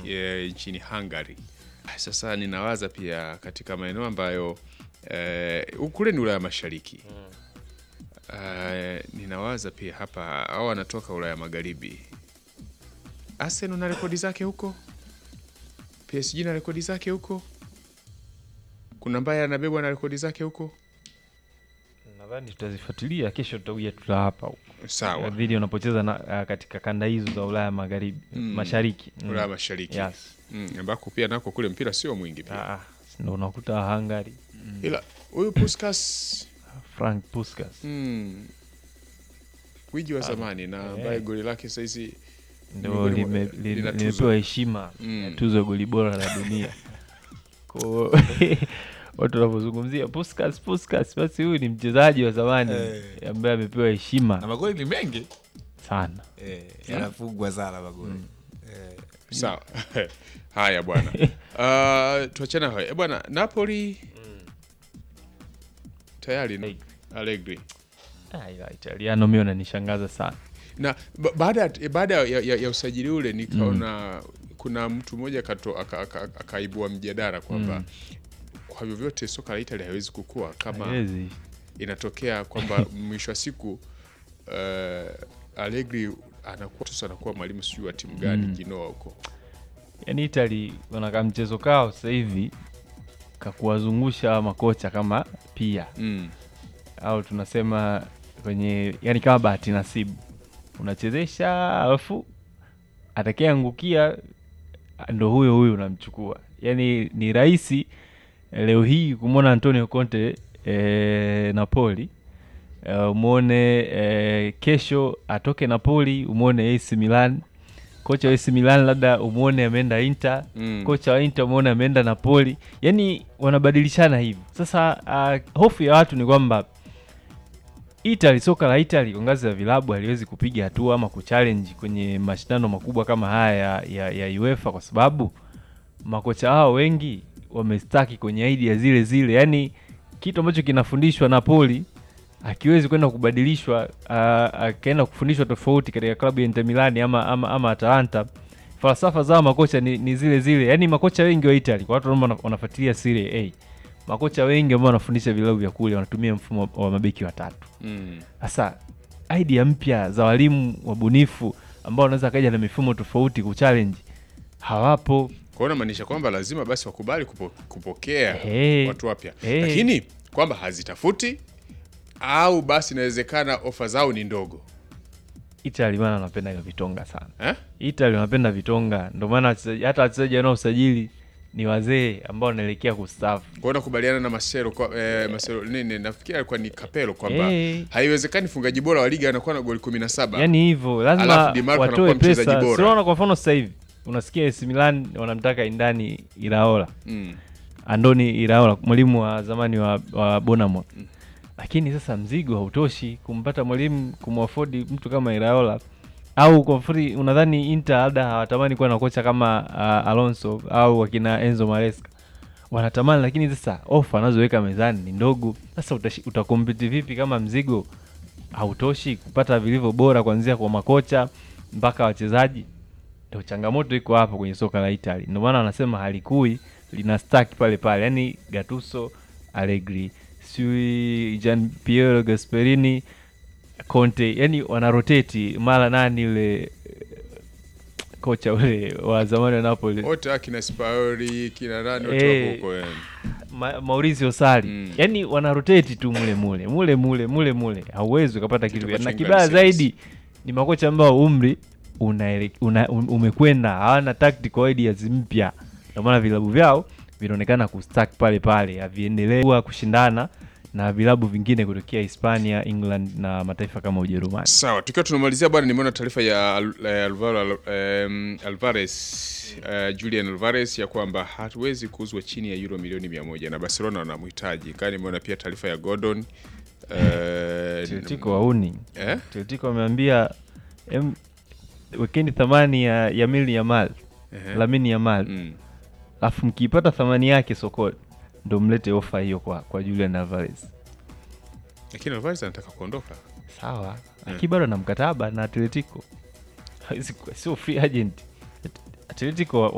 e, nchini Hungary. Sasa ninawaza pia katika maeneo ambayo e, kule ni Ulaya Mashariki e, ninawaza pia hapa au wanatoka Ulaya Magharibi. Arsenal na rekodi zake huko, PSG na rekodi zake huko, kuna ambaye anabebwa na rekodi zake huko. Nadhani tutazifuatilia kesho, tutakuja tutawapa huko Sawa, dhidi wanapocheza na uh, katika kanda hizo za Ulaya magharibi Mm. mashariki mm. Ulaya Mashariki Yes. mm, ambako pia nako kule mpira sio mwingi pia, Ah, ah, ndo unakuta Hungary ila huyu Puskas Frank Puskas mm, gwiji wa zamani na ambaye goli lake saizi ndo miongoni mwa- lime- li- lina tuzo. limepewa heshima Mm. ya tuzo ya goli bora la dunia ko watu wanavyozungumzia Puskas Puskas, basi huyu ni mchezaji wa zamani Eh. ambaye amepewa na heshima magoli ni mengi sana. eh, yanafungwa sana magoli eh, sawa. Haya bwana, uh, tuachana hayo Eh, bwana. Napoli tayari Hey. Allegri Ah, ila Italiano mimi wananishangaza sana. na ba- baada ya- baada ya, ya, ya usajili ule nikaona kuna mtu mmoja akato- aka- aka- akaibua mjadala kwamba kwa vyovyote soka la Italia haiwezi kukua kama Hawezi. inatokea kwamba mwisho wa siku uh, Allegri anakuwa sasa anakuwa mwalimu sijui wa timu gani Genoa huko Yaani Italy wanakaa mchezo kao sasa hivi kakuwazungusha hawa makocha kama pia mm. au tunasema kwenye yani kama bahati nasibu, unachezesha alafu atakayeangukia ndo huyo huyo unamchukua. Yani ni rahisi leo hii kumwona Antonio Conte e, Napoli e, umwone e, kesho atoke Napoli umwone AC Milan, kocha wa AC Milan labda umwone ameenda Inter Mm. kocha wa Inter umeona ameenda Napoli, yani wanabadilishana hivyo. Sasa uh, hofu ya watu ni kwamba Italy, soka la Italy kwa ngazi ya vilabu haliwezi kupiga hatua ama kuchallenge kwenye mashindano makubwa kama haya ya, ya, ya UEFA kwa sababu makocha hao wengi wamestaki kwenye idea zile zile, yani kitu ambacho kinafundishwa Napoli akiwezi kwenda kubadilishwa uh, akaenda kufundishwa tofauti katika klabu ya Inter Milan ama, ama, ama Atalanta. Falsafa zao makocha ni, ni zile zile, yani makocha wengi wa Italy, kwa watu ambao wana- wanafuatilia Serie A, makocha wengi ambao wanafundisha vilabu vya kule wanatumia mfumo wa mabeki watatu. Mm. Sasa idea mpya za walimu wabunifu ambao wanaweza kaja na mifumo tofauti kuchallenge hawapo. Kwa hiyo unamaanisha kwamba lazima basi wakubali kupo, kupokea Hey. watu wapya Hey. lakini kwamba hazitafuti au basi inawezekana ofa zao ni ndogo Italy bana wanapenda hiyo vitonga sana. eh? Italy wanapenda vitonga, ndio maana wachezaji- hata wachezaji wanaosajili ni wazee ambao wanaelekea kustaafu. Kwa hiyo nakubaliana na Marcelo kwa eh, Marcelo nini nafikiri alikuwa ni Capello kwamba Eh. haiwezekani mfungaji bora wa liga anakuwa na goli 17 Yaani hivyo lazima Alafu Di Marco watoe anakuwa mchezaji pesa. bora. Si unaona kwa mfano sasa hivi unasikia AC Milan wanamtaka Indani Iraola, mm. Andoni Iraola, mwalimu wa zamani wa, wa Bournemouth. Lakini sasa mzigo hautoshi kumpata mwalimu kumwafodi mtu kama Iraola au kwa free. Unadhani Inter labda hawatamani kuwa na kocha kama uh, Alonso au wakina Enzo Maresca? Wanatamani, lakini sasa ofa anazoweka mezani ni ndogo. Sasa utashi- utakompiti vipi kama mzigo hautoshi kupata vilivyo bora kuanzia kwa makocha mpaka wachezaji? Ndio changamoto iko hapo kwenye soka la Italy. Ndio maana wanasema halikui lina stack pale pale, yaani Gattuso, Allegri, sijui Gian Piero Gasperini, Conte, yani wanaroteti mara nani yule eh, kocha ule wa zamani wa Napoli wote akina Spaoli kina nani wote Eh. wako huko yani. Ma, Maurizio Sarri Mm. yani wanaroteti tu mule mule mule mule mule mule, hauwezi ukapata kitu. ambacho Na ingali kibaya serious. zaidi ni makocha ambao umri unaele- una, un- umekwenda, hawana tactical ideas mpya, ndio maana vilabu vyao vinaonekana kustack pale pale, haviendelee kuwa kushindana na vilabu vingine kutokea Hispania, England na mataifa kama Ujerumani. Sawa, tukiwa tunamalizia bwana, nimeona taarifa ya Al- eh, Alvaro Al- em, Alvarez eh, Julian Alvarez ya kwamba hatuwezi kuuzwa chini ya euro milioni mia moja na Barcelona wanamhitaji. Kaa nimeona pia taarifa ya Gordon eh, Atletico wauni eh? Atletico wameambia em, wekeni thamani ya Yamil Yamal Ehe. Lamine Yamal Mm. alafu mkiipata thamani yake sokoni ndo mlete ofa hiyo kwa, kwa Julian Alvarez. Lakini Alvarez anataka kuondoka. Sawa, lakini bado na mkataba na Atletico, Hawezi kuwa- sio free agent. Atletico